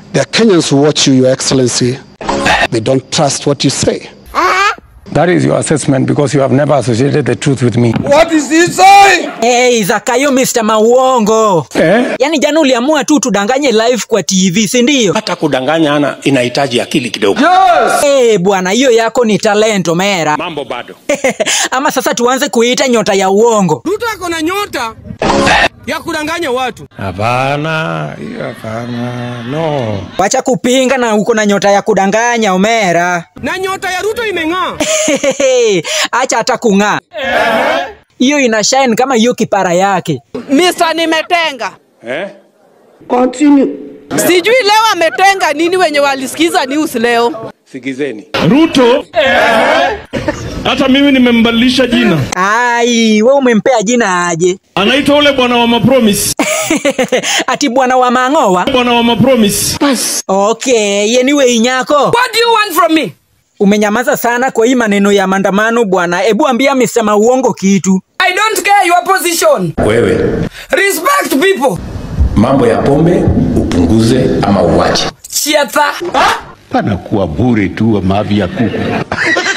There are Kenyans who watch you, Your Excellency. They don't trust what you say. That is your assessment because you have never associated the truth with me. Hey, Zakayo Mr. Mauongo. Eh? Yaani jana uliamua tu tudanganye live kwa TV, si ndio? Hata kudanganya ana inahitaji akili kidogo. Eh, bwana hiyo yako ni talento mera. Mambo bado. Ama sasa tuanze kuita nyota ya uongo. Ruto ako na nyota ya kudanganya watu. Hapana, hiyo hapana. No. Wacha kupinga na uko na nyota ya kudanganya Omera. Na nyota ya Ruto imeng'aa. Acha hata kung'aa. Hiyo ina shine kama hiyo kipara yake. Mr. Nimetenga. Eh? Sijui leo ametenga nini wenye walisikiza news leo. Sikizeni. Ruto hata mimi nimembadilisha jina, Ai, we umempea jina aje? anaitwa ule bwana wa mapromise, Ati bwana wa mang'owa? bwana wa mapromise. Okay, anyway nyako. What do you want from me? Umenyamaza sana kwa hii maneno ya maandamano bwana. Ebu ambia Mr. Mauongo kitu. I don't care your position. Wewe Respect people. mambo ya pombe upunguze ama uwache. Chiata. panakuwa bure tu mavi ya kuku